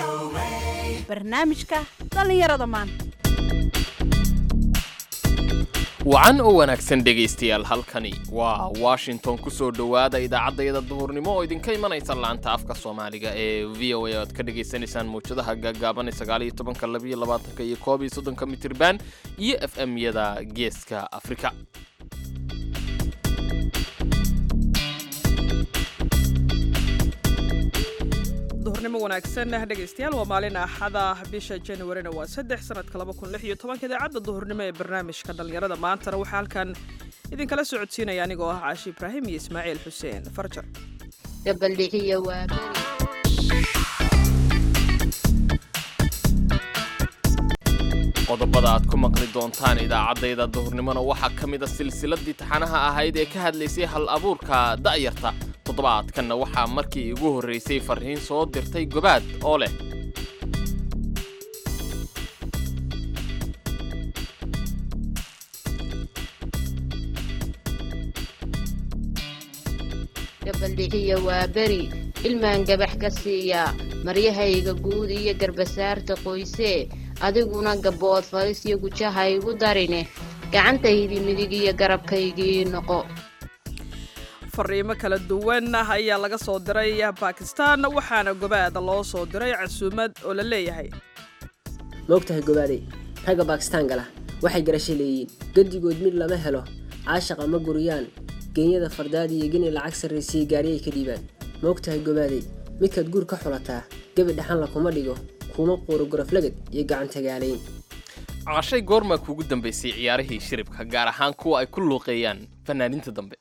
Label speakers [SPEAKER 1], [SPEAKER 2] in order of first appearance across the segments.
[SPEAKER 1] barnaamijka dhallinyarada maanta
[SPEAKER 2] wacan oo wanaagsan dhegaystayaal halkani waa washington ku soo dhowaada idaacaddayada duhurnimo oo idinka imanaysa laanta afka soomaaliga ee v o a oad ka dhagaysanaysaan mawjadaha gaagaaban ee sagaaliyo tobanka labiyo labaatanka iyo koob iyo soddonka mitirban iyo f m yada geeska afrika
[SPEAKER 3] duhurnimo wanaagsan dhegaystayaal waa maalin axada bisha januarina waa saddex sanadka laba kun lix iyo tobanka idaacadda duhurnimo ee barnaamijka dhallinyarada maantana waxaa halkan idinkala socodsiinaya anigoo ah caashi ibraahim iyo ismaaciil xuseen farjar
[SPEAKER 4] gabaldhixiya waa beri
[SPEAKER 2] qodobada aad ku maqli doontaan idaacaddayda duhurnimona waxaa ka mid a silsiladii taxanaha ahayd ee ka hadlaysay hal abuurka da'yarta toddobaadkanna waxaa markii ugu horraysay farriin soo dirtay gobaad oo leh
[SPEAKER 4] gabaldhixiya waa beri ilmaan gabax ka siiyaa maryahayga guud iyo garbasaarta qoysee adiguna gabbood falis iyo gujaha igu darine gacantaydii midig iyo garabkaygii noqo
[SPEAKER 3] fariimo kala duwan ayaa laga soo diray bakistan waxaana gobaada loo soo diray casuumad oo la leeyahay
[SPEAKER 5] maogtahay gobaaday ragga baakistaan gala waxay garasho leeyiin gedigood mid lama helo caashaqa ma guriyaan geenyada fardaad iyo geni lacag sarraysiya gaariyay ka dhiibaan maogtahay gobaaday midkaad guur ka xulataa gebi dhaxanla kuma dhigo kuma quuro goroflagad iyo gacantagaalayn
[SPEAKER 2] cashay goormaa kuugu dambaysay ciyaarihii shiribka gaar ahaan kuwa ay ku luuqeeyaan fanaaniinta dambe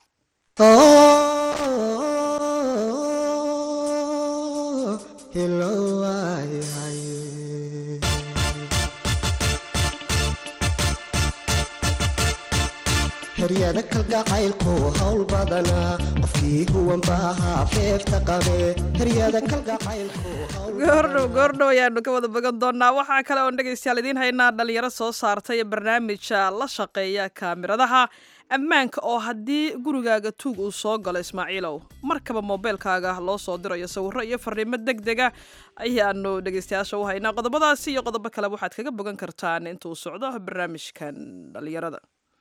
[SPEAKER 6] heryada kalgacaylku hawl badanaa qofkii huwanbaahaa feefta qabe heryada kalgacaylku
[SPEAKER 3] goordhow goordhow ayaanu ka wada bogan doonaa waxaa kale oon dhegaystayaal idiin haynaa dhalinyaro soo saartay barnaamija la shaqeeya kaamiradaha ammaanka oo haddii gurigaaga tuug uu soo galo ismaaciilow markaba moobeelkaaga loo soo dirayo sawirro iyo fariimo deg dega ayaanu dhegaystayaasha u haynaa qodobadaasi iyo qodobo kaleba waxaad kaga bogan kartaan intuu socdo barnaamijkan dhalinyarada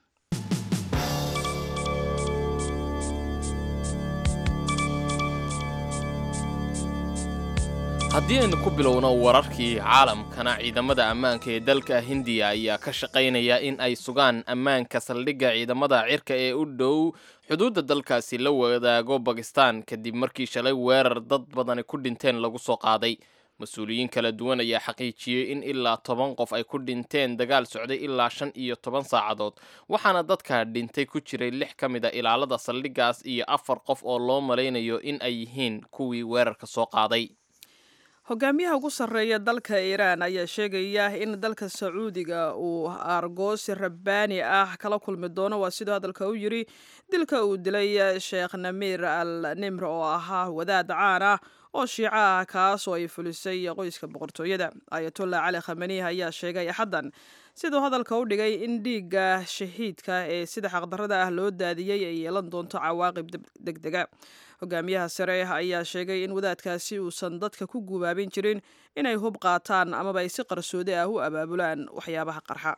[SPEAKER 2] haddii aynu ku bilowno wararkii caalamkana ciidamada ammaanka ee dalka hindiya ayaa ka shaqaynaya in ay sugaan ammaanka saldhigga ciidamada cirka ee u dhow xuduudda dalkaasi la wadaago bakistan kadib markii shalay weerar dad badani ku dhinteen lagu soo qaaday mas-uuliyiin kala duwan ayaa xaqiijiyey in ilaa toban qof ay ku dhinteen dagaal socday ilaa shan iyo toban saacadood waxaana dadka dhintay ku jiray lix ka mid a ilaalada saldhiggaas iyo afar qof oo loo malaynayo in ay yihiin kuwii weerarka soo qaaday
[SPEAKER 3] hogaamiyaha ugu sarreeya dalka iiraan ayaa sheegaya in dalka sacuudiga uu aargoosi rabbaani ah kala kulmi doono waa siduu hadalka u yiri dilka uu dilay sheekh namiir al nimr oo ahaa wadaad caan ah oo shiico ah kaas oo ay fulisay qoyska boqortooyada ayatollah cali khamaniih ayaa sheegay axaddan siduu hadalka u dhigay in dhiigga shahiidka ee sida xaqdarrada ah loo daadiyey ay yeelan doonto cawaaqib deg dega hogaamiyaha sare ayaa sheegay in wadaadkaasi uusan dadka ku gubaabin jirin inay hub qaataan amaba ay si qarsoodi ah u abaabulaan waxyaabaha qarxa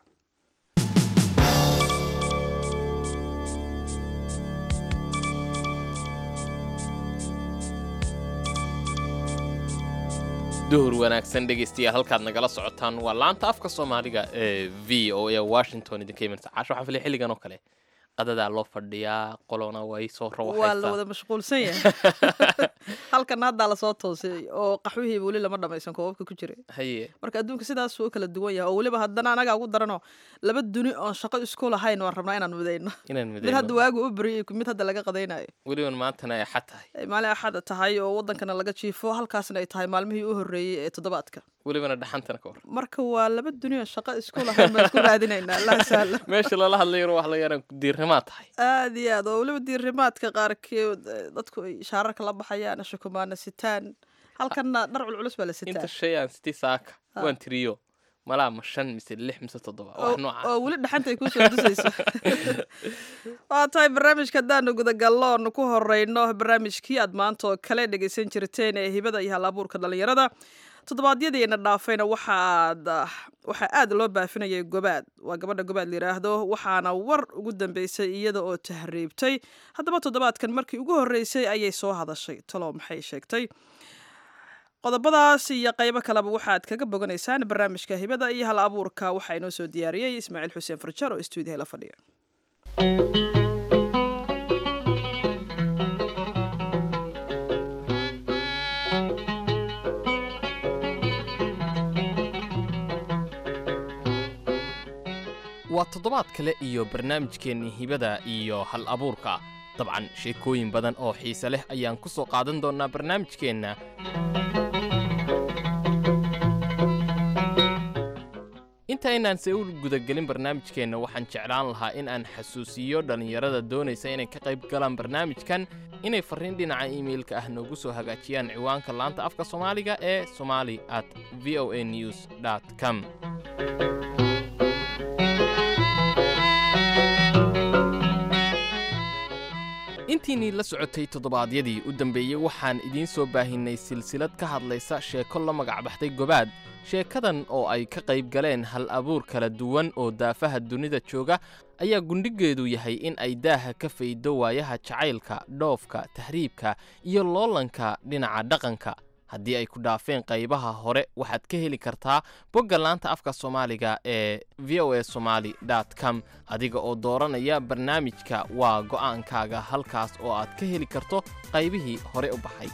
[SPEAKER 2] duhur wanaagsan dhegaystayaal halkaad nagala socotaan waa laanta afka soomaaliga ee v o a washington idinka imanaysa caasho waxaan filay xilligan oo kale qadadaa loo fadhiyaa qolona way soo
[SPEAKER 3] waa la
[SPEAKER 2] rawaxaysaa
[SPEAKER 3] wada mashquulsan yahay halkan haddaa lasoo toosay oo qaxwihii weli lama dhamaysan koobabka ku jiray
[SPEAKER 2] haye
[SPEAKER 3] marka adduunka sidaasuu u kala duwan yahay oo weliba haddana anagaa ugu darano laba duni oon shaqo isku lahayn waan rabnaa inaan midayno
[SPEAKER 2] inaan
[SPEAKER 3] mid hadda
[SPEAKER 2] midayno
[SPEAKER 3] waagu u bariyay mid hadda laga qadaynayo
[SPEAKER 2] weliban maantana ay xad tahay
[SPEAKER 3] ay maalin axada tahay oo wadankana laga jiifo halkaasna ay tahay maalmihii u horreeyey ee toddobaadka
[SPEAKER 2] welibana dhaxantana ka hor
[SPEAKER 3] marka waa laba duni oo shaqo isku lahayn baan isku raadinaynaa allah sahla
[SPEAKER 2] meesha lala hadlayo wax laga yaraan diirnimaa tahay
[SPEAKER 3] aad iyo aad oo weliba diirimaadka qaarkeed eh, dadku ay shaararka la baxayaan shukumaana sitaan halkanna dhar culculus baa la sitaa
[SPEAKER 2] inta shay aan sitii saaka waan tiriyo malaa ma shan mise lix mise toddoba wax
[SPEAKER 3] oo
[SPEAKER 2] noocaas
[SPEAKER 3] oo weli dhaxanta ay kuusoo dusayso waa tahay barnaamijka haddaanu gudagallo oonu ku horeyno barnaamijkii aad maanta oo kale dhegaysan jirteen ee hibada iyo hal abuurka dhallinyarada toddobaadyadiina dhaafayna waxaad waxaa aad loo baafinayay gobaad waa gabadha gobaad layidhaahdo waxaana war ugu dambeysay iyada oo tahriibtay haddaba toddobaadkan markii ugu horreysay ayay soo hadashay talo maxay sheegtay qodobadaas iyo qaybo kaleba waxaad kaga boganaysaan barnaamijka hibada iyo hal abuurka waxaa inoo soo diyaariyey ismaaciil xuseen farjar oo stuudiyaha la fadhiya
[SPEAKER 2] waa toddobaad kale iyo barnaamijkeennii hibada iyo hal abuurka dabcan sheekooyin badan oo xiise leh ayaan ku soo qaadan doonnaa barnaamijkeenna inta aynaan se u gudagelin barnaamijkeenna waxaan jeclaan lahaa in aan xasuusiyo dhallinyarada doonaysa inay ka qayb galaan barnaamijkan inay farriin dhinaca iimailka ah noogu soo hagaajiyaan ciwaanka laanta afka soomaaliga ee somali at v o a news com intiinnii la socotay toddobaadyadii u dambeeyey waxaan idiin soo baahinnay silsilad ka hadlaysa sheeko la magacbaxday gobaad sheekadan oo ay ka qayb galeen hal abuur kala duwan oo daafaha dunida jooga ayaa gundhigeedu yahay in ay daaha ka faydo waayaha jacaylka dhoofka tahriibka iyo loolanka dhinaca dhaqanka haddii ay ku dhaafeen qaybaha hore waxaad ka heli kartaa bogga laanta afka soomaaliga ee v o a somaali com adiga oo dooranaya barnaamijka waa go'aankaaga halkaas oo aad ka heli karto qaybihii hore u baxay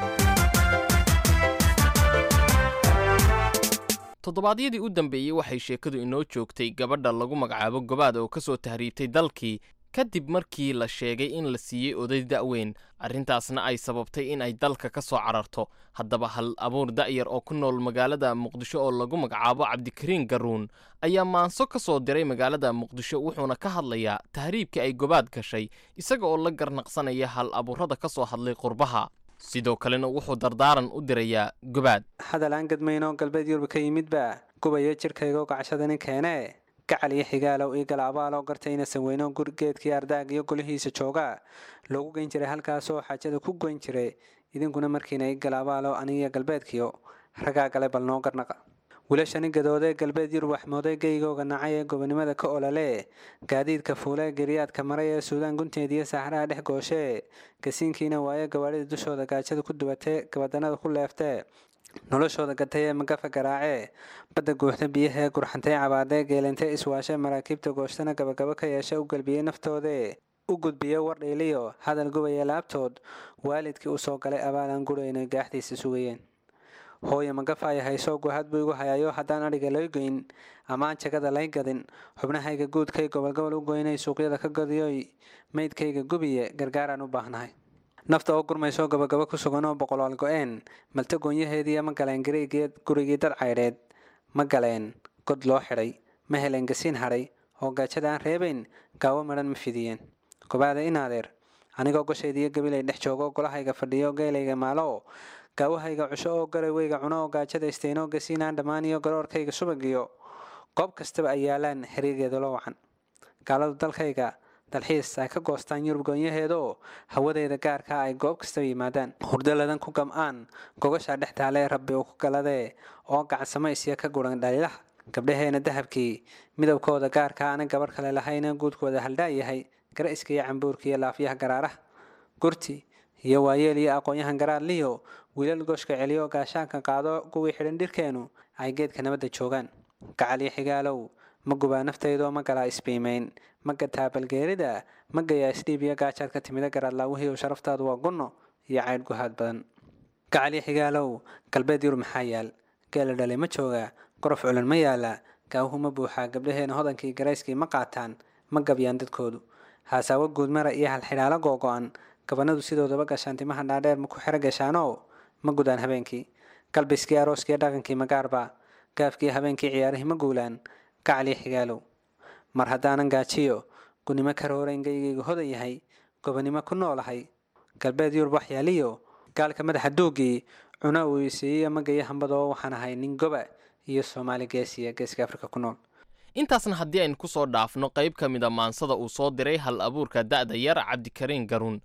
[SPEAKER 2] toddobaadyadii u dambeeyey waxay sheekadu inoo joogtay gabadha lagu magacaabo gobaad oo ka soo tahriibtay dalkii kadib markii la sheegay in la siiyey oday da'weyn arrintaasna ay sababtay in ay dalka ka soo cararto haddaba hal abuur da'yar oo ku nool magaalada muqdisho oo lagu magacaabo cabdikariin garuun ayaa maanso ka soo diray magaalada muqdisho wuxuuna ka hadlayaa tahriibkii ay gobaad gashay isaga oo la garnaqsanaya hal abuurrada ka soo hadlay qurbaha sidoo kalena wuxuu dardaaran u dirayaa gobaad
[SPEAKER 7] hadal aan gadmaynoo galbeed yurub ka yimidba gubaya jidhkaygo gacshadani keene gacal iyo xigaalow io galaabaaloo gartay inasan weyno gurgeedkii ardaag iyo golihiisa jooga loogu geyn jiray halkaasoo xaajada ku goyn jiray idinkuna markiina i galaabaalo anigiyo galbeedkiyo ragaa gale bal noo garnaqa wilashani gadoodee galbeed yurub waxmooday geygooga nacay ee gobonimada ka olole gaadiidka fuulee geriyaadka maray ee suudaan gunteediyo saxraha dhex gooshee gasiinkiina waaye gawaadhida dushooda gaajada ku dubatee gabadanada ku leeftee noloshooda gatay ee magafa garaacee badda guuxda biyahee gurxantay cabaadee geelantee iswaashee maraakiibta gooshtana gabagabo ka yeeshe u galbiyey naftoodee u gudbiye wardhiiliyo hadal gubaya laabtood waalidkii u soo galay abaalaan gurayna gaaxdiisa sugayeen hooye magafaaya haysoo guhad buu igu hayayo haddaan adhiga lay goyn ammaan jagada lay gadin xubnahayga guudkay gobolgobol u goynay suuqyada ka gadiyoy maydkayga gubiye gargaaraan u baahnahay nafta oo gurmaysoo gabagabo ku sugan oo boqolaal go-een malta goonyaheediiyo ma galeen gariigeed gurigii dad caydheed ma galeen god loo xidhay ma heleen gasiin hadhay oo gaajada aan reebayn gaawo madhan ma fidiyeen gobaada inaadeer anigoo goshaydiiyo gabilay dhex joogo golahayga fadhiyo geelayga maalo gaawahayga cusho oo garaweyga cuno oo gaajada istaynoo gasiinaan dhammaaniyo garoorkayga subagiyo goob kastaba ay yaalaan xiriirgeeda loo wacan gaaladu dalkayga dalxiis ay ka goostaan yurub goonyaheedaoo hawadeeda gaarkaa ay goob kastaba yimaadaan hurdaladan ku gam-aan gogashaa dhex taalee rabbi uu ku galadee oo gacansamaysya ka guran dhaliilaha gabdhaheena dahabkii midabkooda gaarkaa ana gabarh kale lahayna guudkooda haldhaa yahay gara-iska iyo cambuurka iyo laafyaha garaaraha gurti iyo waayeel iyo aqoon-yahan garaadliyo wiilal gooshka celiyo gaashaanka qaado kuwii xidhan dhirkeenu ay geedka nabadda joogaan gacal iyo xigaalow ma gubaa naftaydoo ma galaa isbiimayn ma gataa balgeerida ma gayaa isdhiib iyo gaajaad ka timida garaadlaawihii sharaftaadu waa gunno iyo caydh guhaad badan gacal iyo xigaalow galbeed yurub maxaa yaal geela dhalay ma joogaa gorof culan ma yaala gaawuhu ma buuxaa gabdhaheena hodankii garayskii ma qaataan ma gabyaan dadkoodu haasaawo guudmara iyo halxidhaalo googo-an gabanadu sidoodaba gashaan timaha dhaadheer ma ku xero gashaanoo ma gudaan habeenkii galbiskii arooskiiyo dhaqankii magaarba gaafkii habeenkii ciyaarihii ma guulaan gacaliyo xigaalow mar haddaanan gaajiyo gunimo ka roorayn geygaygu hodan yahay gobonimo ku noolahay galbeed yurub waxyaaliyo gaalka madaxa duugii cuna uu isiiyo magaya hambadoo waxaan ahay nin goba iyo soomaali geesiya geeska afrika ku nool
[SPEAKER 2] intaasna haddii aynu ku soo dhaafno qayb ka mida maansada uu soo diray hal abuurka da'da yar cabdikariin garuun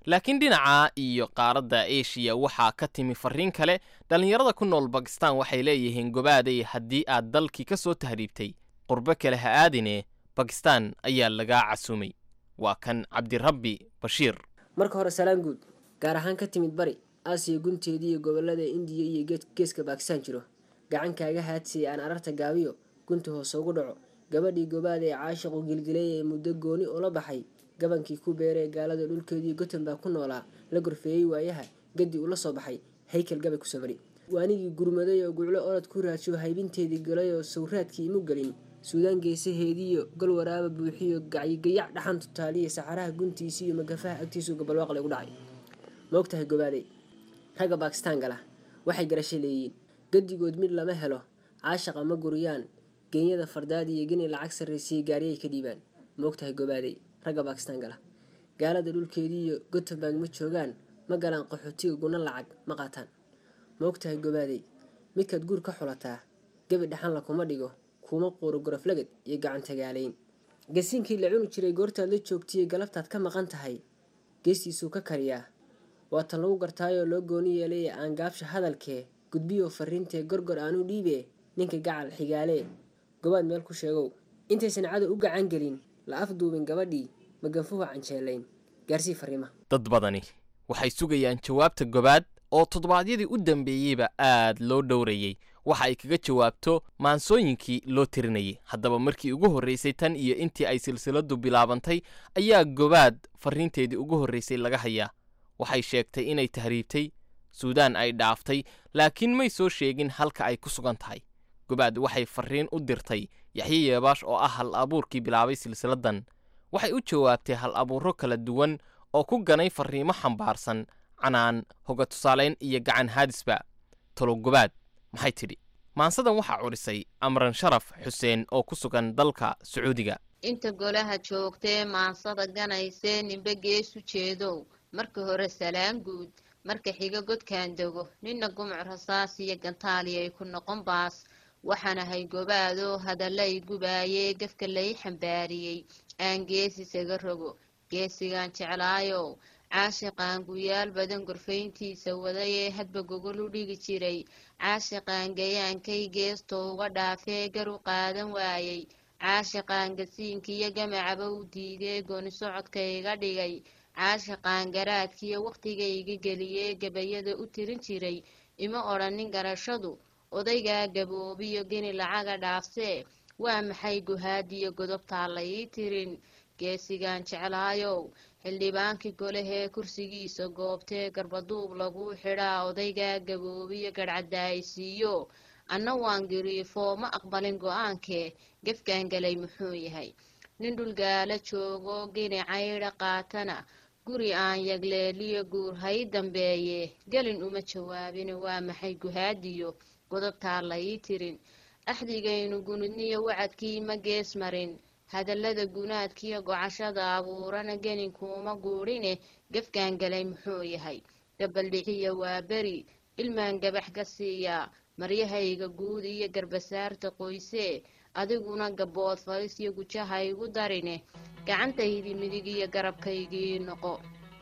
[SPEAKER 2] laakiin dhinaca iyo qaaradda eshiya waxaa ka timi farriin kale dhallinyarada ku nool bakistan waxay leeyihiin gobaaday haddii aad dalkii ka soo tahriibtay qurbo kale ha aadine bakistan ayaa lagaa casuumay waa kan cabdirabbi bashiir
[SPEAKER 5] marka hore salaan guud gaar ahaan ka timid bari aasiya gunteedii iyo gobolada indiya iyo geed- geeska baakistaan jiro gacan kaaga haadsiyay aan ararta gaabiyo gunta hoose ugu dhaco gabadhii gobaad ee caashiqu gilgilay ee muddo gooni ula baxay gabankii ku beeree gaalada dhulkeedii gotenbaa ku noolaa la gorfeeyey waayaha gadi ula soo baxay haykal gabay ku samari waanigii gurmaday oo guclo orod ku raadsho haybinteedii galay oo sawraadkii imu gelin suudaan geesaheediiyo gal waraaba buuxiyo gacyigayac dhaxan tutaaliya saxaraha guntiisa iyo magafaha agtiisu gabalwaaqle ugu dhacay maogtahay gobaaday ragga baakistaan gala waxay garasho leeyiin gadigood mid lama helo caashaqa ma guriyaan geenyada fardaad iyo geni lacag sarraysiyay gaariyay ka dhiibaan maogtahay gobaaday ragga baakistaan gala gaalada dhulkeedii iyo gotenburg ma joogaan ma galaan qaxootiga guna lacag ma qaataan maogtahay gobaaday midkaad guur ka xulataa gebi dhaxanla kuma dhigo kuma quuro goroflagad iyo gacan tagaalayn gasiinkii la cuni jiray goortaad la joogtaiyo galabtaad ka maqan tahay geestiisuu ka kariyaa waa tan lagu gartaayoo loo gooni yeelay aan gaabsha hadalkee gudbiyoo fariintee gorgor aanu dhiibee ninka gacal xigaalee gobaad meel ku sheegow intaysan cadow u gacan gelin la afduubin gabadhii maganfuha canjeelayn gaarsii fariima
[SPEAKER 2] dad badani waxay sugayaan jawaabta gobaad oo toddobaadyadii u dambeeyeyba aad loo dhowrayey waxa ay kaga jawaabto maansooyinkii loo tirinayay haddaba markii ugu horraysay tan iyo intii ay silsiladu bilaabantay ayaa gobaad farriinteedii ugu horraysay laga hayaa waxay sheegtay inay tahriibtay suudaan ay dhaaftay laakiin may soo sheegin halka ay ku sugan tahay gobaad waxay farriin u dirtay yaxye yeebaash oo ah hal abuurkii bilaabay silsiladan waxay u jawaabtay hal abuuro kala duwan oo ku ganay farriimo xambaarsan canaan hoga tusaalayn iyo gacan haadisba talo gobaad maxay tidhi maansadan waxaa cudhisay amran sharaf xuseen oo ku sugan dalka sacuudiga
[SPEAKER 4] inta golaha joogtee maansada ganaysee ninbe geesu jeedow marka hore salaan guud marka xiga godkaan dego nina gumuc rasaas iyo gantaali ay ku noqon baas waxaan ahay gobaadoo hadallay gubaayee gafka lay xambaariyey aan gees isaga rogo geesigaan jeclaayow caashiqaan guyaal badan gorfayntiisa wadayee hadba gogol u dhigi jiray caashiqaan gayaankay geesto uga dhaafee gar u qaadan waayey caashiqaan gasiinkiyo gamacaba u diidee gooni socodka iga dhigay caashiqaan garaadkiyo wakhtigayga geliyee gabayada u tirin jiray ima odhanin garashadu odaygaa gaboobiyo geni lacaga dhaafsee waa maxay guhaadiyo godobtaa la ii tirin geesigaan jeclaayow xildhibaankii golehee kursigiisa goobtee garbaduub laguu xidhaa odaygaa gaboobiyo gadhcadaaysiiyo anna waan giriifoo ma aqbalin go-aankee gefkaan galay muxuu yahay nin dhulgaala joogo geni caydha qaatana guri aan yagleeliyo guur hay dambeeye gelin uma jawaabin waa maxay guhaadiyo godobtaa la ii tirin axdigaynu gunudniyo wacadkii ma gees marin hadallada gunaadkiyo gocashada abuurana geninkuuma guudhine gefkaan galay muxuu yahay gabaldhiciya waa beri ilmaan gabax ka siiyaa maryahayga guud iyo garbasaarta qoysee adiguna gabood falis iyo gujaha igu darine gacantaydii midig iyo garabkaygii noqo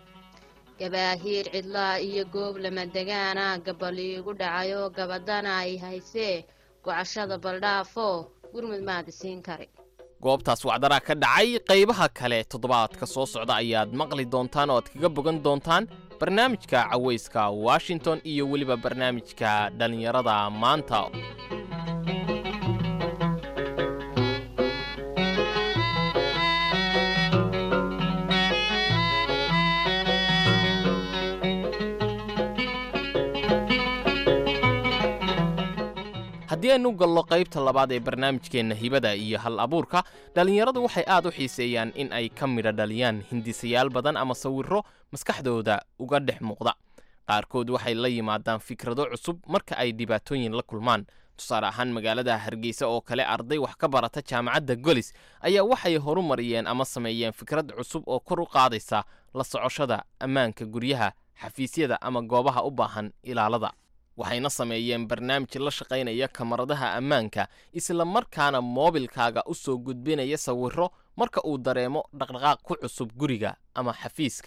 [SPEAKER 4] gabaahiir cidlaa iyo goob lama degaana gabaliigu dhacayoo gabadana ay haysee gocashada baldhaafoo gurmud maadi siin kari
[SPEAKER 2] goobtaas wacdaraa ka dhacay qaybaha kale toddobaadka soo socda ayaad maqli doontaan oo aad kaga bogan doontaan barnaamijka cawayska washington iyo weliba barnaamijka dhallinyarada maanta haddii aynu gallo qaybta labaad ee barnaamijkeenna hibada iyo hal abuurka dhallinyaradu waxay aad u xiiseeyaan in ay ka midha dhaliyaan hindisayaal badan ama sawirro maskaxdooda uga dhex muuqda qaarkood waxay la yimaadaan fikrado cusub marka ay dhibaatooyin la kulmaan tusaale ahaan magaalada hargeysa oo kale arday wax ka barata jaamacadda golis ayaa waxay horumariyeen ama sameeyeen fikrad cusub oo kor u qaadaysa la socoshada ammaanka guryaha xafiisyada ama goobaha u baahan ilaalada waxayna sameeyeen barnaamij la shaqaynaya kamaradaha ammaanka isla markaana moobilkaaga u soo gudbinaya sawirro marka uu dareemo dhaqdhaqaaq ku cusub guriga ama xafiiska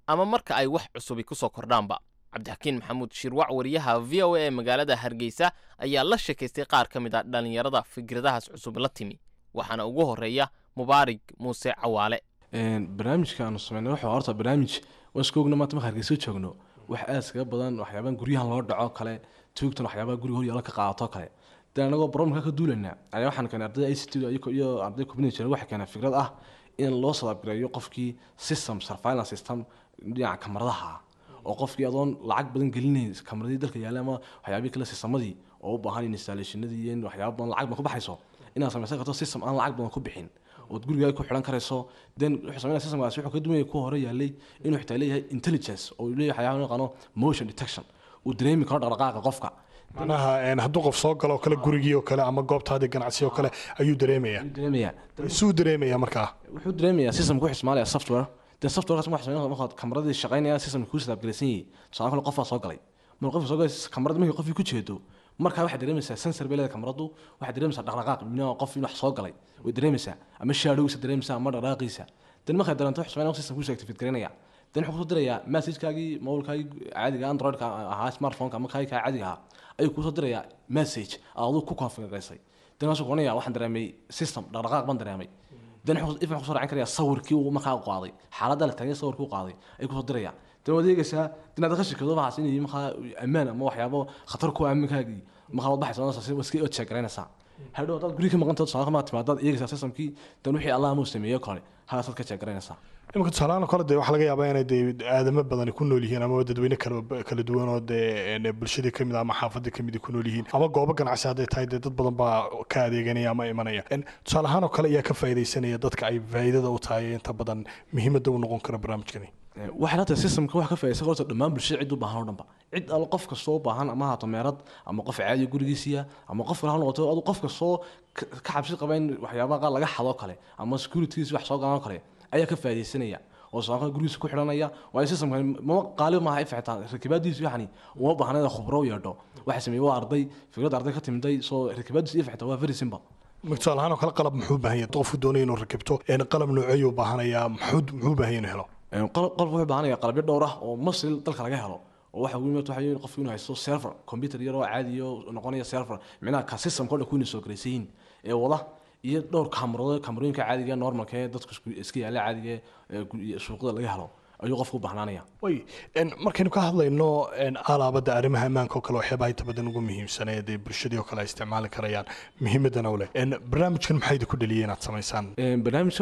[SPEAKER 2] ama marka ay wax cusubi ku soo kordhaanba cabdixakiin maxamuud shirwac wariyaha v o a ee magaalada hargeysa ayaa la sheekaystay qaar ka mid a dhallinyarada fikradahaas cusub la timi waxaana ugu horeeya mubaarig muuse cawaale
[SPEAKER 8] barnaamijka aanu sameynay wuxuu horta barnaamij waan iska ogna maanta marka hargeysa joogno wax aad iskaga badan waxyaabahan guryahan loo dhaco kale tuugtan waxyaabaha guriga horyaala ka qaadato kale de anagoo baromka ka duulayna ayaa waxaan keenay ardayda ict iyo arday community waxay keeneen fikrad ah in loo sadabgareeyo qofkii system surveillance system dhinaca kamaradaha ah oo qofkii adoon lacag badan gelinayn kamaradii dalka yaalla ama waxyaabihii kale sistemadii oo u baahan installationadii iyo waxyaaba badan lacag badan ku baxayso inaad samaysan karto system aan lacag badan ku bixin ood gurigaa ku xidhan karayso then wuxuu sameynaya systemkaasi wuxuu ka duwaya kuwa hore yaalay inuu xitaa leeyahay intelligence oo uu leeyahay waxyaaba loo yaqaano motion detection uu dareemi karo dhaqdhaqaaqa qofka
[SPEAKER 9] macnaha hadduu qof soo galo oo kale gurigii oo kale ama goobtaadii ganacsi oo kale ayuu dareemaya
[SPEAKER 8] dareemaya
[SPEAKER 9] suu dareemaya markaa
[SPEAKER 8] wuxuu dareemayaa systemka wuxuu ismaalaya software dee softwarekaas waxaa sameynaya markaad kamaradii shaqaynaya systemka kuu sadaabgalaysan yahay tusaale kale qofaa soo galay marka qofka soo galay kamarada markii qofkii ku jeedo markaa waxaad dareemaysaa sensor bay leedahay kamaradu waxaad dareemaysaa dhaqdhaqaaq minaa qof in wax soo galay way dareemaysaa ama shaadhowgiisa dareemaysaa ama dhaqdhaqaaqiisa dan markay dareento wuxuu sameynaya system kuusa activate garanaya dan wuxuu kusoo dirayaa messagekaagii mobilkaagii caadiga androidka ahaa smartphoneka ama kaagii kaa caadiga ahaa ayuu kuusoo dirayaa message aduu ku configuraysay dan waasuu kuranaya waxaan dareemay system dhaqdhaqaaq baan dareemay dan if wuxuu soo raacin karaya sawirkii uu markaa qaaday xaaladda la taagay sawirkii uu qaaday ayuu kusoo diraya dan waad eegaysaa dinaad ka shirkado waxaas inay markaa ammaan ama waxyaabo khatar ku aaminkaagii markaa waad baxaysa iska od sheegaraynaysaa hadhow haddaad guriga ka maqanta tusaale kama timaadaad eegaysaa systemkii dan wixii allah amuu sameeyo kale halaasaad ka sheegaraynaysaa
[SPEAKER 9] imika tusaalahaan kale dee waxaa laga yaabaa inay dee aadamo badani ku nool yihiin ama dadweyne kala kala duwan oo dee bulshadii kamid ama xaafadii kamid ku nool yihiin ama goobo ganacsi hadday tahay dee dad badan baa ka adeeganaya ama imanaya tusaale ahaan oo kale ayaa ka faa'iidaysanaya dadka ay faa'iidada u tahay inta badan muhiimadda u noqon kara barnaamijkani
[SPEAKER 8] waxay la tahay systemka wax ka faa'iidaysan horta dhammaan bulshada cid u baahan oo dhanba cid al qof kastoo u baahan ama haato meerad ama qof caadiya gurigiisiya ama qof kale ha noqoto adu qof kastoo ka cabsi qaba in waxyaabaha qaar laga xado kale ama securitygiisi wax soo galaan kale ayaa ka faa'iidaysanaya oo sababta gurigiisa ku xidhanaya waayo systemkan mama qaali maaha if xitaa rakibaadiisu yani uma baahna inaad khubro u yeedho waxa sameeyey waa arday fikrad arday ka timiday soo rakibaadiisu if xitaa waa very simple
[SPEAKER 9] tusaale ahaan oo kale qalab muxuu baahan yahay qofku doonaya inuu rakibto qalab nooceeyuu baahanayaa muxuu muxuu baahan yahay inuu helo
[SPEAKER 8] qalabka wuxuu baahanaya qalabyo dhowr ah oo masri dalka laga helo oo waxa ugu yimid waxa qofku inuu haysto server computer yar oo caadi oo noqonaya server micnaha ka systemka oo dhan ku inuu soo garaysiin ee wada iyo dhowr kamarado kamarooyinka caadiga normalka ee dadku iska yaala caadiga ee suuqada laga helo ayuu qofku u bahnaanaya
[SPEAKER 9] way markaynu ka hadlayno alaabada arrimaha ammaanka oo kale waxyaabaha inta badan ugu muhiimsan ee dee bulshadii oo kale ay isticmaali karayaan muhiimadana u leh barnaamijkan maxaa idinku dhaliyay inaad samaysaan
[SPEAKER 8] barnaamijka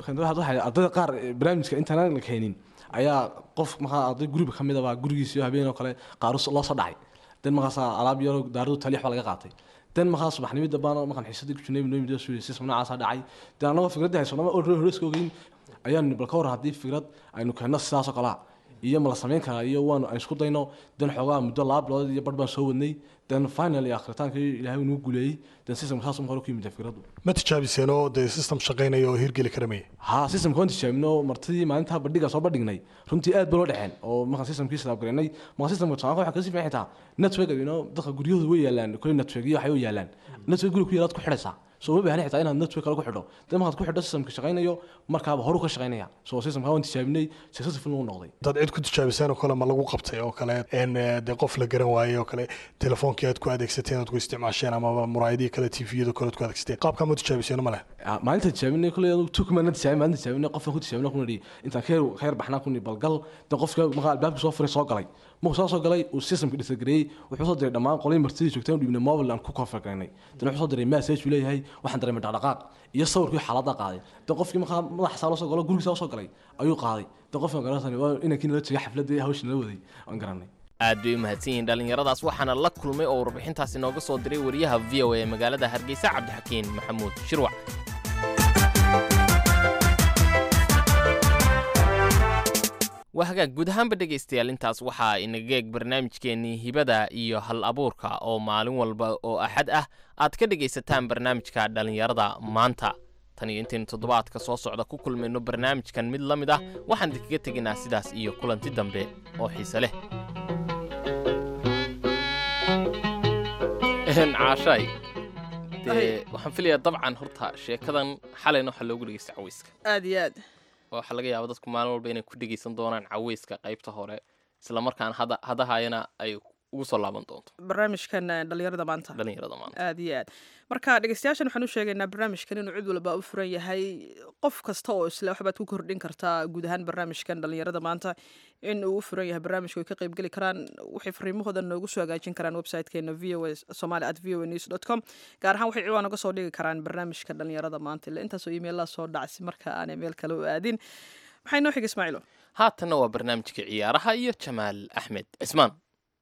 [SPEAKER 8] ardayda qaar barnaamijka intaan la keenin ayaa qof markaa arday guriba ka mid a baa gurigiisa habeen oo kale qaar loo soo dhacay dan markaasa alaab yaro daaradu taliix baa laga qaatay dan markaa subaxnimada baan markaan xiisadii ku jirnay noo midoo system noocaasa dhacay dan annagoo fikradda haysanama horeyska ogeyn ayaan bal ka warran haddii fikrad aynu keenno sidaasoo kalea iyo ma la samayn karaa iyo waan aan isku dayno dan xoogaa muddo laba bilood iyo bar baan soo wadnay dan finally akritaankii ilaahay nagu guuleeyey dan systemka saas hore ku yimid fikraddu
[SPEAKER 9] ma tijaabiseen oo dee system shaqaynaya oo hirgeli kara maya
[SPEAKER 8] ha systemka waan tijaabino martidii maalintaa bandhiga soo bandhignay runtii aad ba loo dhexeen oo markaan systemkii sidaabgareynay markaa systemka tusaanka waxaa kasii fiican xitaa network you know dadka guryahooda way yaalaan kule network iyo waxay u yaalaan network guriga ku yaalaad ku xidhaysaa soo ma baahni xitaa inaad network kale ku xidho dan markaad ku xidho systemka shaqaynayo markaaba horu ka shaqaynaya soo systemka waan tijaabinay successful uu noqday
[SPEAKER 9] dad cid ku tijaabiseen oo kale ma lagu qabtay oo kale n dee qof la garan waayey oo kale telefoonkii aad ku adeegsateen aad ku isticmaasheen ama muraayadihii kale tviyada kale aad ku adeegsateen qaabkaa ma tijaabiseen ma leh
[SPEAKER 8] maalinta tijaabinay kule tukmana tijaabin maalinta tijaabinay qofka ku tijaabinay kuna dhihi intaan ka ka yar baxnaa kuni balgal dan qofka markaa albaabka soo furay soo galay markuu soo soo galay uu systemka dhisagareeyey wuxuu soo diray dhammaan qolay martidii joogteen u dhibnay mobile aan ku configuraynay dan wuxuu soo diray message uu leeyahay waxaan dareemay dhaqdhaqaaq iyo sawirkii xaaladda qaaday dan qofkii markaa madaxa saa loo soo galo gurigiisa soo galay ayuu qaaday dan qofka garanaysan waa inankii nala tegay xafladda hawsha nala waday aan garanay
[SPEAKER 2] aad bay u mahadsan yihiin dhallinyaradaas waxaana la kulmay oo warbixintaasi nooga soo diray wariyaha v o a ee magaalada hargeysa cabdixakiin maxamuud shirwac waa hagaag guud ahaanba dhegaystayaal intaas waxaa inaga eeg barnaamijkeennii hibada iyo hal abuurka oo maalin walba oo axad ah aad ka dhegaysataan barnaamijka dhallinyarada maanta tan iyo intaynu toddobaadka soo socda ku kulmayno barnaamijkan mid la mid ah waxaan idinkaga tegaynaa sidaas iyo kulanti dambe oo xiise leh caashaay dee waxaan filayaa dabcan horta sheekadan xalayna waxaa loogu dhegeysta caweyska
[SPEAKER 3] aad iyo aad
[SPEAKER 2] waxaa laga yaaba dadku maalin walba inay ku dhegeysan doonaan caweyska qaybta hore isla markaan hada hadahayana ay ugu soo laaban doonto
[SPEAKER 3] barnaamijkan eh, dhalinyarada maanta
[SPEAKER 2] dhalinyarada maanta
[SPEAKER 3] aad iyo aad marka dhegeystayaashan waxaan u sheegaynaa barnaamijkan inuu cid walba u furan yahay qof kasta oo isle waxbaad ku kordhin kartaa guud ahaan barnaamijkan dhalinyarada maanta in uu u furan yahay barnaamijka ay ka qaybgeli karaan waxay fariimahooda noogu soo hagaajin karaan websitekeena v o a somali at v o a news dot com gaar ahaan waxay ciwaan uga soo dhigi karaan barnaamijka dhalinyarada maanta ila intaasoo iimeylaa soo dhacsi marka aanay meel kale u aadin maxay noo xiga ismaaciilo
[SPEAKER 2] haatanna waa barnaamijka ciyaaraha iyo jamaal axmed cismaan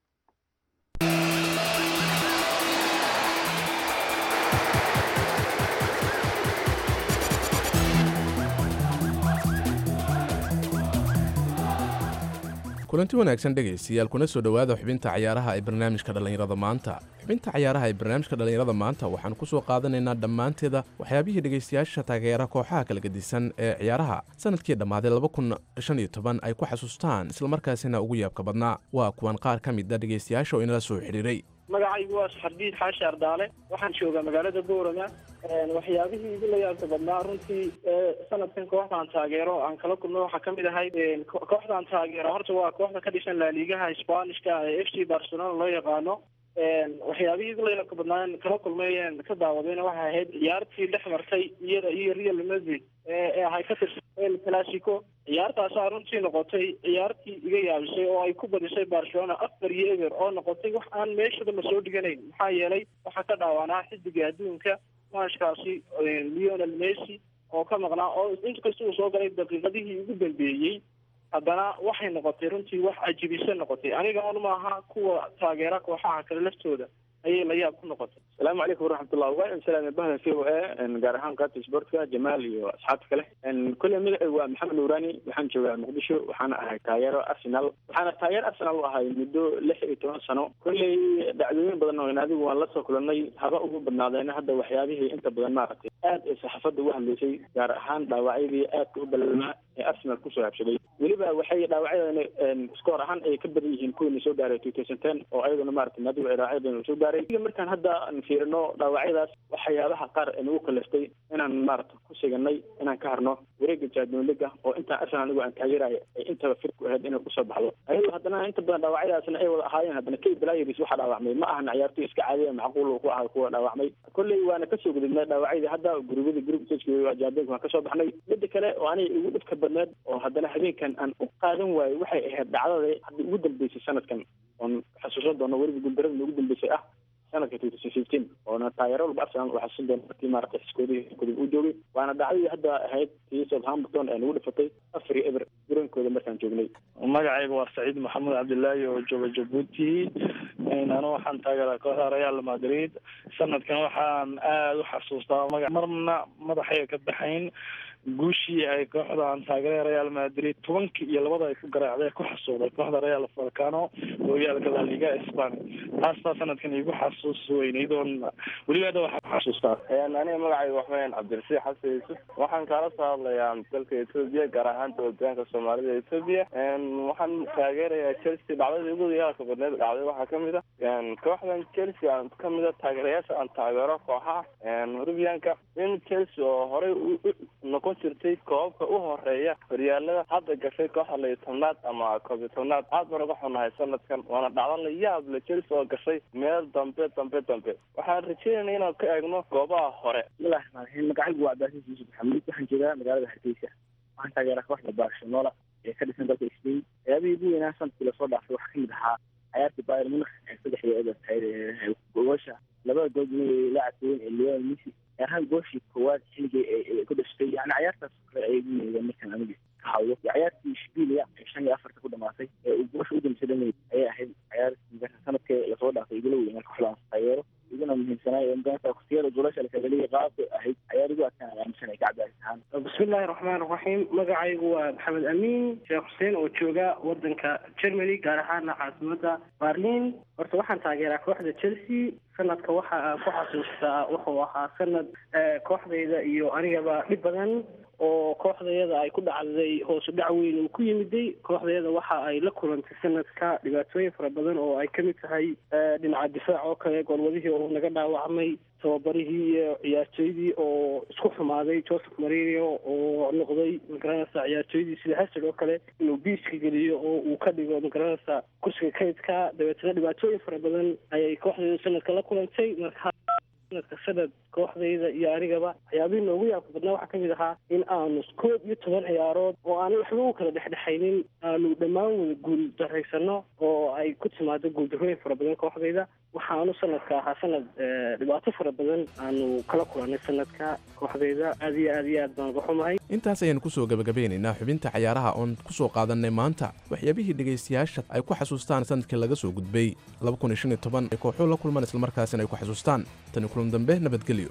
[SPEAKER 10] kulanti wanaagsan dhegaystayaal kuna soo dhowaada xubinta cayaaraha ee barnaamijka dhallinyarada maanta xubinta cayaaraha ee barnaamijka dhallinyarada maanta waxaan ku soo qaadanaynaa dhammaanteeda waxyaabihii dhegaystayaasha taageera kooxaha kala gedisan ee ciyaaraha sanadkii dhammaaday ay ku xasuustaan islamarkaasina ugu yaabka badnaa waa kuwan qaar ka mid a dhegaystayaasha oo inala soo xidhiiray
[SPEAKER 11] magacaygu waa saxardiid xaashi ardaale waxaan joogaa magaalada boorama waxyaabihii igu la yaabka badnaa runtii ee sanadkan kooxdaan taageero aan kala kulmo waxaa kamid ahayd ko- kooxdaan taageero horta waa kooxda ka dhisan laaliigaha spanishka ee f c barcelona loo yaqaano waxyaabihii igu la yaabka badnaa aan kala kulmay aan ka daawadayna waxay ahayd ciyaartii dhex martay iyada iyo real madrid ee ee ahay ka tirsan el clasico ciyaartaasaa runtii noqotay ciyaartii iga yaabisay oo ay ku badisay barcelona afar iyo eber oo noqotay wax aan meeshaba la soo dhiganayn maxaa yeelay waxaa ka dhaawanaa xidiga adduunka maashkaasi leonel messi oo ka maqnaa oo inkasta uu soo galay daqiiqadihii ugu dambeeyey haddana waxay noqotay runtii wax cajibisa noqotay aniga un maaha kuwa taageera kooxaha kale laftooda ayay la yaab ku noqotay
[SPEAKER 12] asalaamu calaykum waraxmatullah waa salaame bahda v o a gaar ahaan qaybta sportka jamaal iyo asxaabta kale kolley magacaygu waa maxamed nuurani waxaan joogaa muqdisho waxaana ahay taageero arsenal waxaana taageer arsenal u ahay muddo lix iyo toban sano kolley dhacdooyin badan oo adigu waan lasoo kulannay haba ugu badnaadeen hadda waxyaabihii inta badan maaragtay aad ay saxaafadda uga hadlaysay gaar ahaan dhaawacyadii aadka u balaamaa ee arsenal kusoo habsaday weliba waxay dhaawacyadan skoor ahaan ay ka badan yihiin kuwiina soo gaaray two thousand ten oo ayaduna maaragtay adigu dhaawacyadan soo gaaray Aniga markaan hadda aan fiirino dhaawacyadaas waxyaabaha qaar ee nagu kalaftay inaan maaragta ku siganay inaan ka harno wareega champion league oo intaan arsenal anigu aan taageerayo ay intaba fir ku ahayd inay kusoo baxdo ayadoo haddana inta badan dhaawacyadaasna ay wada ahaayeen haddana kay blayers waxaa dhaawacmay ma ahan ciyaartoy iska caadiya macquul uu ku ahaa kuwa dhaawacmay kolley waana kasoo gudubnay dhaawacyadii hadda gurubyada group stage champions waan kasoo baxnay midda kale oo aniga igu dhibka badneed oo haddana habeenkan aan u qaadan waayo waxay ahayd dhacdada hadda ugu dambeysay sanadkan oon xasuusan doono weliba guuldarada ugu dambeysay ah sanadka two thousand fifteen oona taageero walba arsenal waxaa xusuusan doona markii maaragtay xiskoodii gudub uu joogay waana dhacdadii hadda ahayd tii southampton ee nagu dhifatay afar iyo eber guroonkooda markaan joognay
[SPEAKER 13] magacayga waa saciid maxamed cabdilaahi oo jooga jabuuti anu waxaan taageeraa kooxda real madrid sanadkan waxaan aada u xasuustaa maga marna madaxay ka baxayn guushii ay kooxdan taageera real madrid tobankii iyo labada ay ku garaacday ku xasuuqday kooxda real falcano horyaalka la liga spania taastaa sanadkan igu xasuus weynayd oon weliba hadda waxaan ku xasuustaa
[SPEAKER 14] aniga magacayga waxweyn cabdirasiix xasan yuusuf waxaan kaala soo hadlayaa dalka etoobiya gaar ahaan dowladgoboleedka soomaalida etoobiya waxaan taageerayaa chelsea dhacdadii ugu yaalka badneed dhacday waxaa kamid a kooxdan chelsea aan kamid a taageerayaasha aan taageero kooxaha rubianka in chelsea oo horey noqon jirtay koobabka u horeeya horyaalada hadda gashay kooxda layo tobnaad ama koob iyo tobnaad aad baan uga xunahay sanadkan waana dhacdo la yaab le chelsea oo gashay meel dambe dambe dambe waxaan rajeynayna inaan ka eegno goobaha hore
[SPEAKER 15] bismillahi raxmaan raxiim magacaygu waa cabdilcasiis yuusuf maxamuud waxaan joogaa magaalada hargeysa waxaan taageeraa kooxda barcelona ee ka dhisan dalka spain ciyaabihii ugu weynaa sanadkii lasoo dhaafay waxaa kamid ahaa ciyaartii bayern munich ee saddex iyo eber tahay goosha labada gool laacabka weyn ee lionel messi gaar ahaan gooshii koowaad xilligii ay ku dhashtay yani ciyaartaas kale ay igu yeedeen markaan aniga ka hawlo ciyaartii shbilia ee shan iyo afarta ku dhamaatay ee uu goosha u dambaysa dhameyd ayay ahayd ciyaartii sanadkii lasoo dhaafay igula weynaa kooxdaas taageero iguna muhiimsanaayo magarata waqtiyada goolasha la kagaliya qaabka ahayd ciyaar igu adkaan aaminsan ay ka cabdaas ahaan
[SPEAKER 11] bismillahi raxmaan raxiim magacaygu waa maxamed amiin sheekh xuseen oo jooga wadanka germany gaar ahaana caasimada berlin horta waxaan taageeraa kooxda chelsea sanadka waxa aan ku xasuustaa wuxuu ahaa sanad kooxdayda iyo anigaba dhib badan oo kooxdayada ay ku dhacday hoosu dhac weyn uu ku yimiday kooxdayada waxa ay la kulantay sanadka dhibaatooyin fara badan oo ay kamid tahay dhinaca difaac oo kale goolwadihii oo naga dhaawacmay tababarihii iyo ciyaartooydii oo isku xumaaday joseph marino oo noqday magaranaysa ciyaartooydii sida hasad oo kale inuu biiska geliyo oo uu ka dhigo magaranaysa kursiga kaydka dabeetana dhibaatooyin fara badan ayay kooxdayda sanadka la kulantay marka sanadka sanad kooxdayda iyo anigaba waxyaabihii noogu yaabka badnaa waxaa kamid ahaa in aanu koob iyo toban ciyaarood oo aanay waxba u kala dhexdhexaynin aanu dhammaan wada guul daraysano oo ay ku timaado guuldarooyin fara badan kooxdayda waxaanu sanadka ahaa sanad dhibaato fara badan aanu kala kulannay sanadka kooxdayda aad iyo aad iyo aad baan uga xumahay
[SPEAKER 10] intaas ayaanu kusoo gabagabeynaynaa xubinta cayaaraha oon kusoo qaadannay maanta waxyaabihii dhegaystayaasha ay ku xasuustaan sanadkii laga soo gudbay ay kooxuhu la kulmaan islamarkaasina ay ku xasuustaan tani kulan dambe nabadgelyo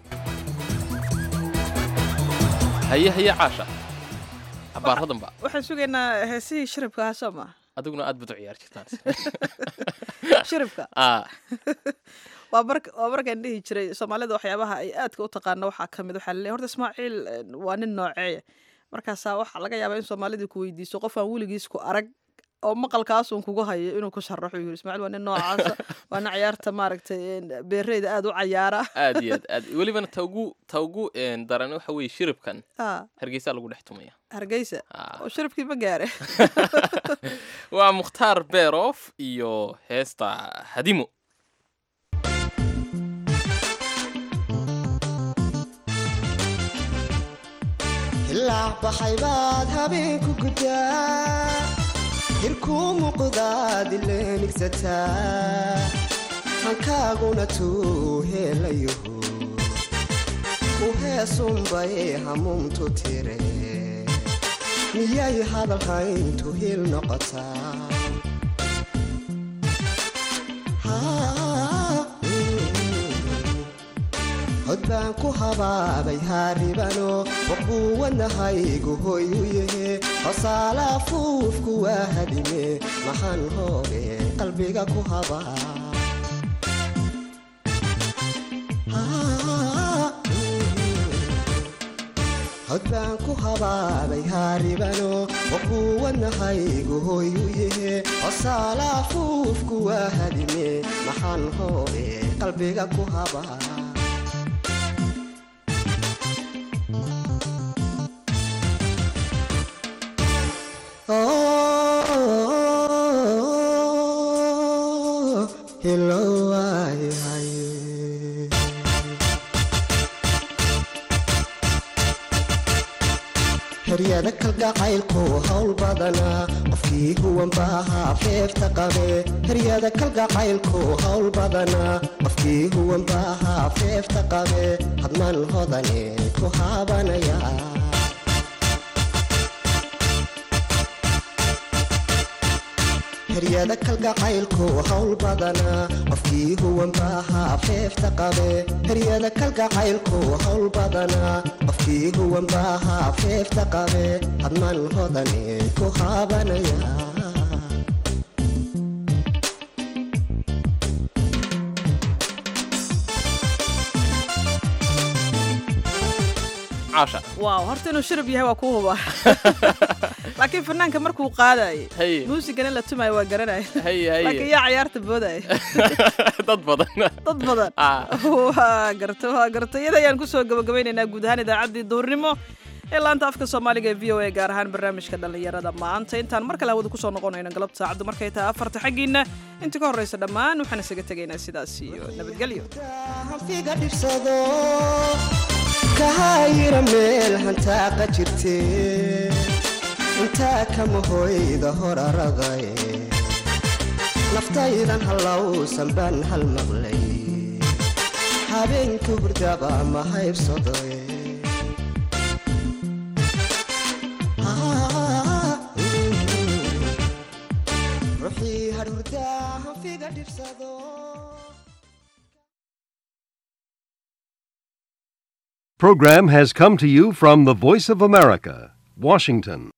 [SPEAKER 2] haye haye caasha abaaradanba
[SPEAKER 3] waxaan sugaynaa heesihii shiribka ahaa soo maa
[SPEAKER 2] adiguna aad bad u ciyaar jirtaan
[SPEAKER 3] shiribka
[SPEAKER 2] Ah,
[SPEAKER 3] waa mar waa markaan dhihi jiray soomaalida waxyaabaha ay aadka u taqaano waxaa ka mid waxaa laleeyahay horta ismaaciil eh, waa nin nooceeya markaasaa waxaa laga yaabaa in soomaalida ku weydiiso qof aan weligiis ku arag oo maqalkaasun kugu hayo inuu ku sharaxo yiri ismaaciil waa nin noocaasa waa nin ciyaarta maaragtay eh, beereyda aad u cayaara
[SPEAKER 2] aad iyo aad aad welibana ta ugu ta ugu een, daran waxa weeye shiribkan
[SPEAKER 3] Ah,
[SPEAKER 2] hargeysaa lagu dhex tumaya
[SPEAKER 3] hargeysa oo shiribkii ma gaare
[SPEAKER 2] waa mukhtaar beerof iyo heesta hadimo
[SPEAKER 6] ilaa baxay baad habeenku guddaa hirkuu muuqdaad ileenigsataa hankaaguna tuu heelayahu u heesunbay hamuumtu tire miyay hadalhayntu hil noqotaa Haa, mm. hod baan ku habaabay haaribano waquuwanahaygu hoy u yahe hosaala afuufku waa hadime maxaan hooge qalbiga ku habaa Haa, hod baan ku habaabay haaribano waquuwanahaygu hoy u yahe hosaala afuufku waa hadime maxaan hooge qalbiga ku habaa Oh, hello, ay, ay. heryada kalgacaylku hawl badanaa qofkii huwan baahaa feefta qabe heryada kalgacaylku hawl badanaa qofkii huwan baahaa feefta qabe hadman hodane ku haabanaya heryada kalgacaylku hawl badanaa qofkii huwan baahaa feefta qabe heryada kalgacaylku hawl badanaa qofkii huwan baahaa feefta qabe hadman hodane ku haabanaya
[SPEAKER 2] caasha
[SPEAKER 3] waaw horta inuu shirib yahay waa kuu hubaa laakiin fanaanka markuu qaadayay
[SPEAKER 2] Haye.
[SPEAKER 3] muusigan in la tumayo waa garanaya
[SPEAKER 2] haye
[SPEAKER 3] laakiin
[SPEAKER 2] haye
[SPEAKER 3] yaa ciyaarta boodaya
[SPEAKER 2] dad badan
[SPEAKER 3] dad badan
[SPEAKER 2] Ah.
[SPEAKER 3] waa garta waa garta iyada ayaan kusoo gabagabeynaynaa guud ahaan idaacaddii duurnimo ee laanta afka soomaaliga ee v o a gaar ahaan barnaamijka dhallinyarada maanta intaan mar kale hawada kusoo noqonayno galabta saacaddu markay tahay afarta xaggiina inta ka horreysa dhammaan waxaan isaga tegaynaa sidaas iyo nabadgelyo
[SPEAKER 6] hanfiga dhibsado kahayira meel hantaaqa jirte intaa kama hoyda horaraday naftaydan hallowsan baan hal maqlay habeenka hurdaba ma haybsadoy ruuxii hadhurdaa hanfiga dhibsado
[SPEAKER 16] Program has come to you from the Voice of America, Washington.